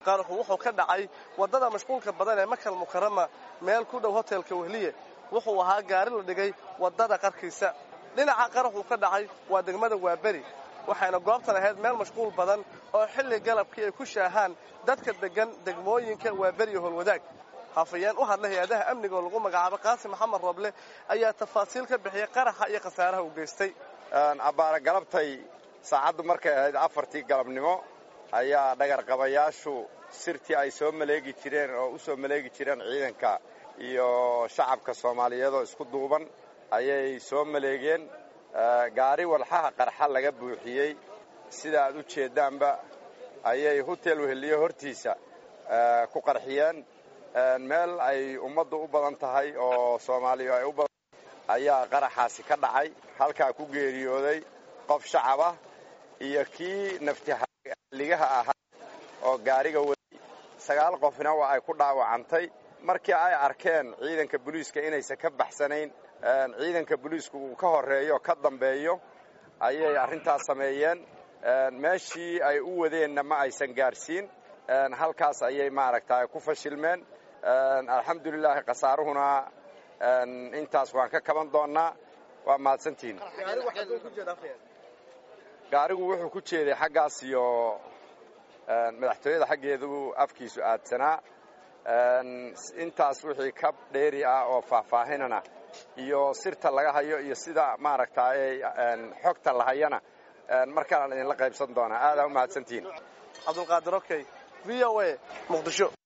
qaraxu wuxuu ka dhacay waddada mashquulka badan ee makal mukarama meel ku dhow hotelka wehliye wuxuu ahaa gaari la dhigay waddada qarkiisa dhinaca qaraxuu ka dhacay waa degmada waaberi waxayna goobtan ahayd meel mashquul badan oo xilli galabkii ay ku shaahaan dadka deggan degmooyinka waaberi iyo holwadaag hafayeen u hadla hay-adaha amniga oo lagu magacaabo qaasim maxamed roble ayaa tafaasiil ka bixiyey qaraxa iyo khasaaraha uu geystay abbaara galabtay saacaddu markay ahayd afartii galabnimo ayaa dhagarqabayaashu sirtii ay soo maleegi jireen oo u soo maleegi jireen ciidanka iyo shacabka soomaaliyeed oo isku duuban ayay soo maleegeen gaari walxaha qarxa laga buuxiyey sida aad u jeeddaanba ayay hotel weheliye hortiisa ku qarxiyeen meel ay ummaddu u badan tahay oo soomaaliya ay u badan ayaa qaraxaasi ka dhacay halkaa ku geeriyooday qof shacab ah iyo kii naftihaligaha ahaa oo gaariga waday sagaal qofna waa ay ku dhaawacantay markii ay arkeen ciidanka booliiska inaysan ka baxsanayn ciidanka booliisku uu ka horreeyo ka dambeeyo ayay arrintaas sameeyeen meeshii ay u wadeenna ma aysan gaadhsiin halkaas ayay maaragta ku fashilmeen alxamdulilaahi khasaaruhuna intaas waan ka kaban doonnaa waa mahadsantihin gaarigu wuxuu ku jeeday xaggaas iyo madaxtooyada xaggeedu afkiisu aadsanaa intaas wixii ka dheeri ah oo faahfaahinana iyo sirta laga hayo iyo sida maaragta xogta la hayana markaanaan idinla qaybsan doonaa aadaa u mahadsantihin cabdulqaadir okey v o a muqdisho